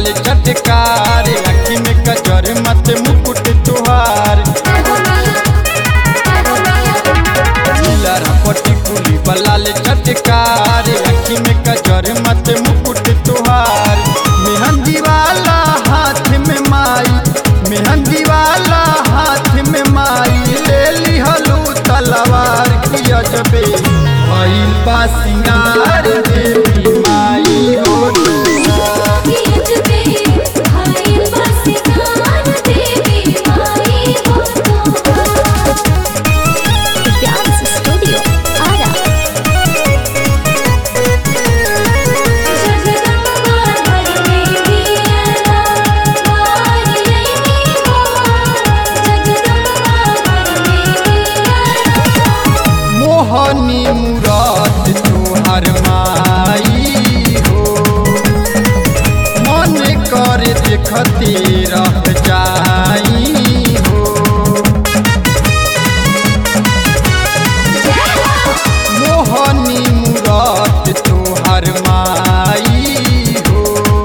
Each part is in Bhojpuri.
लाल चटकार अखी में कजर मत मुकुट तुहार झीलर पटी कुली बलाल चटकार अखी में कजर मत मुकुट तुहार मेहंदी वाला हाथ में माई मेहंदी वाला हाथ में माई ले लिहलू तलवार की अजबे भइल बा सिंगार देवी माई हो तुहार। Dance Studio Ara. मोहनी मुराद तोहर माई हो मन कर देखते रह जाई हो मोहनी मुराद तोहर माई हो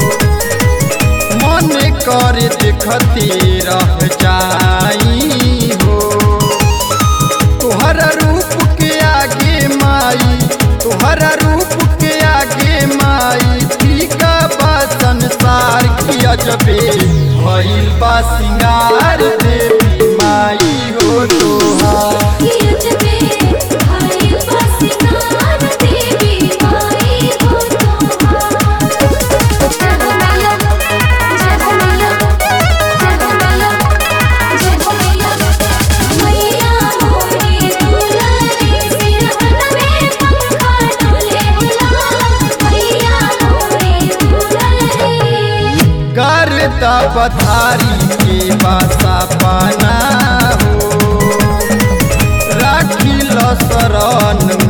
मन कर देखते रह जाई हो तोहरा रूप के आगे माई तोहरा रूप के आगे माई फीका बा संसार की अजबे भइल बा सिंगार देवी माई हो तोहार करता पथारी के बासा पाना हो राखी ल शरण